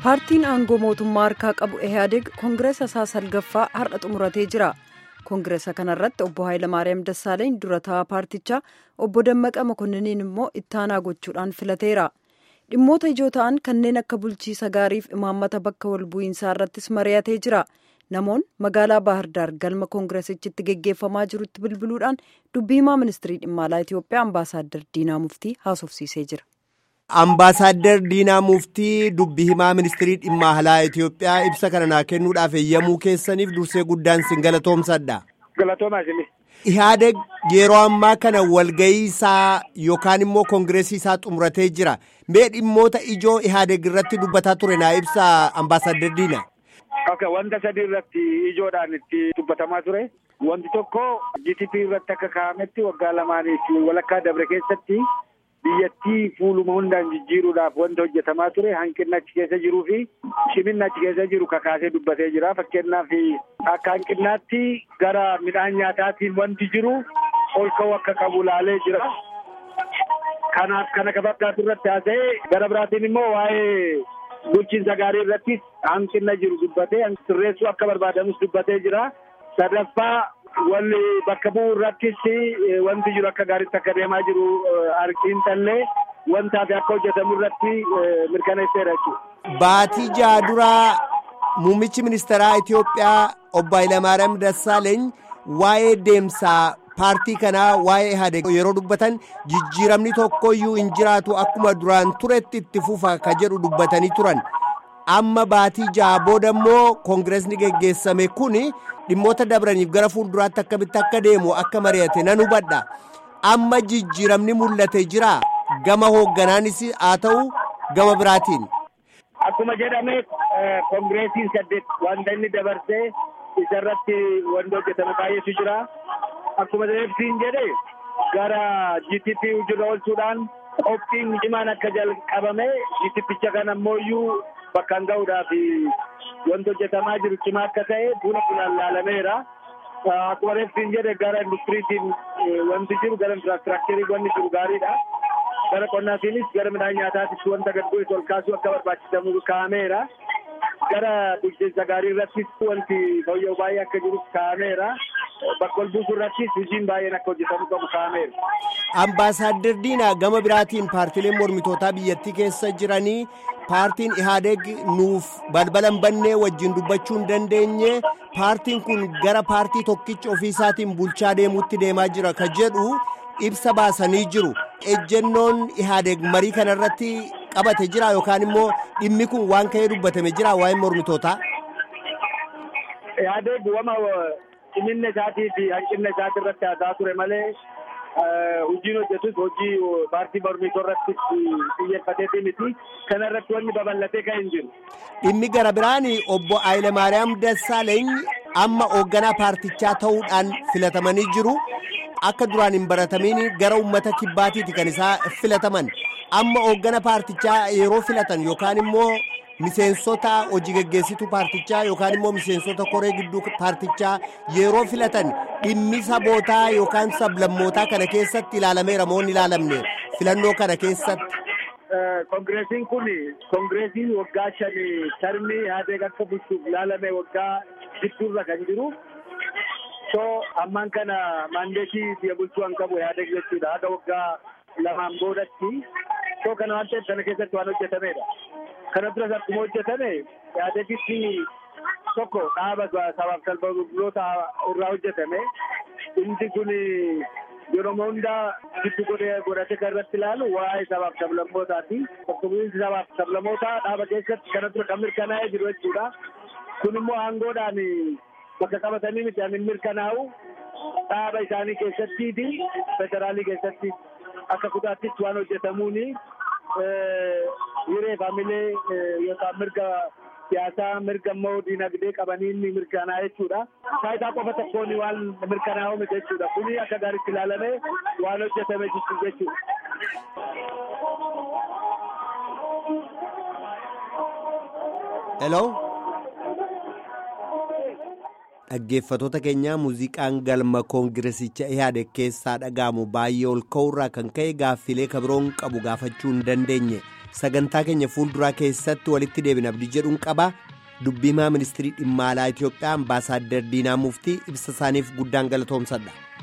paartiin aangoo mootummaa harkaa qabu ehaadeg koongireesa isaa salgaffaa har'a xumuratee jira koongireesa kanarratti obbo Hayilamaariyaam Dassaaleny durataa paartichaa obbo Dammaqa Mokonniin immoo ittaanaa gochuudhaan filateera dhimmoota ijoo ta'an kanneen akka bulchiisa gaariif imaammata bakka wal bu'iinsaa irrattis mari'atee jira namoonni magaalaa baahirdaar galma koongireesichitti geggeeffamaa jirutti bilbiluudhaan dubbii himaa ministirii dhimma alaa Itoophiyaa ambaasaaddar Diinaa Muftii haasofsiisee jira. Ambaasaadder Diinaa Muftii dubbii himaa ministirii dhimma alaa Itoophiyaa ibsa kana naa kennuudhaaf eeyyamuu keessaniif dursee guddaan sin galatoomsadha. Galatoomaa isinii. Ihaadeg yeroo ammaa kana walgahii isaa yookaan immoo koongireesii isaa xumuratee jira. Mee dhimmoota ijoo Ihaadeg irratti dubbataa ture naa ibsa ambaasaadder Diinaa. Okay, wanta sadii irratti ijoodhaan itti dubbatamaa ture. Wanti tokko GTP irratti akka kaa'ametti waggaa lamaaniif walakkaa dabre keessatti biyyattii fuuluma hundaan jijjiiruudhaaf wanti hojjetamaa ture hanqinni achi keessa jiruu fi shiminni achi keessa jiru kakaasee dubbatee jira. Fakkeenyaaf akka hanqinnaatti gara midhaan nyaataatiin wanti jiru ol ka'uu akka qabu laalee jira. Kanaaf kana fakkaatu irratti haasa'ee gara biraatiin immoo waa'ee bulchiinsa gaarii irratti hanqina jiru dubbatee sirreessuu akka barbaadamus dubbatee jira. Sadaffaa walli bakka bu'u irrattis wanti jiru akka gaariitti akka deemaa jiru argiin tallee wantaa fi akka hojjetamu irratti mirkaneesseera jechuudha. Baatii jaha duraa muummichi ministeeraa Itoophiyaa obbo Hayilamaariyaam Dassaaleeny waa'ee deemsaa paartii kanaa waa'ee Ihaadeg yeroo dubbatan jijjiiramni tokkoyyuu hin jiraatu akkuma duraan turetti itti fufa ka jedhu dubbatanii turan. Amma baatii jaha booda immoo koongireesni geggeessame kuni dhimmoota dabraniif gara fuulduraatti akkamitti akka deemu akka mari'ate nan hubadha. Amma jijjiiramni mul'ate jira gama hoogganaanis haa ta'u gama biraatiin. Akkuma jedhame koongireesiin saddeet wanta inni dabarsee isarratti wanti hojjetame baay'eetu jira. Akkuma reefsiin jedhe gara GTP hojii oolchuudhaan qophiin cimaan akka jalqabame GTPcha kana ammoo bakkaan ga'uudhaaf wanti hojjetamaa jiru cimaa akka ta'e buna bunaan laalameera. Akkuma reefsiin jedhe gara industiriitiin wanti jiru gara infiraastiraakcharii wanti jiru gaariidha. Gara qonnaatiinis gara midhaan nyaataatis wanta gad bu'e ol kaasuu akka barbaachisamu kaa'ameera. Gara bulchiinsa gaarii irrattis wanti fooyya'u baay'ee akka jiru kaa'ameera. Bakka ol buusuu irrattis hojiin baay'een akka hojjetamu qabu kaa'ameera. Ambaasaadder Diinaa gama biraatiin paartiileen mormitootaa biyyattii keessa jiranii paartiin Ihaadeg nuuf balbala hin bannee wajjin dubbachuu hin dandeenye paartiin kun gara paartii tokkicha ofiisaatiin bulchaa deemuutti deemaa jira ka jedhu ibsa baasanii jiru. Ejjennoon Ihaadeg marii kanarratti qabate jira yookaan immoo dhimmi kun waan ka'ee dubbatame jira waa'ee mormitootaa. Ihaadeg wama ciminna isaatii fi hanqinna isaatii irratti haasaa ture malee hojiin hojjetus hojii paartii mormitoo irratti xiyyeeffateetii miti. Kana irratti wanni babal'atee kan hin jiru. Dhimmi gara biraan obbo Hayilamaariyaam Dassaaleeny amma hoogganaa paartichaa ta'uudhaan filatamanii jiru. Akka duraan hin baratamiin gara uummata kibbaatiiti kan isaa filataman. Amma hooggana paartichaa yeroo filatan yookaan immoo miseensota hojii geggeessituu paartichaa yookaan immoo miseensota koree gidduu paartichaa yeroo filatan dhimmi sabootaa yookaan sablammootaa kana keessatti ilaalameera moo hin ilaalamne filannoo kana keessatti. Koongireesiin kun koongireesii waggaa shani tarmii Ihaadeg akka bulchuuf ilaalame waggaa gidduurra kan jiru. So ammaan kana maandeetii biyya bulchuu kan qabu Ihaadeg jechuudha. Haga waggaa lamaan boodatti. So kana waan ta'eef kana keessatti waan hojjetamedha. Kana duras akkuma hojjetame Ihaadegitti tokko dhaaba sabaaf sablammoota irraa hojjetame. Inni kun yeroo hundaa giddu godhate kan irratti ilaalu waa'ee sabaaf sablammootaati. Bakka bu'iinsi sabaaf sablammootaa dhaaba keessatti kana dura kan mirkanaa'ee jiru jechuudha. Kun immoo aangoodhaan bakka qabatanii miti ani mirkanaa'u dhaaba isaanii keessattii fi federaalii keessatti akka kutaattis waan hojjetamuuni hiree faamilee yookaan mirga siyaasaa mirga immoo diinagdee qabanii inni mirkanaa jechuudha. Faayidaa qofa tokkoon waan mirkanaa'u miti jechuudha. Kuni akka gaariitti ilaalamee waan hojjetame jiru jechuudha. Hello. Dhaggeeffatoota keenyaa muuziqaan galma koongiresicha Ihaadeg keessaa dhaga'amu baay'ee ol ka'uurraa kan ka'e gaaffilee kabiroon qabu gaafachuu hin dandeenye sagantaa keenya fuulduraa keessatti walitti deebina abdii jedhuun qaba dubbimaa ministirii dhimma alaa itiyoophiyaa ambaasaaddar diinaa muftii ibsa isaaniif guddaan galatoomsadha.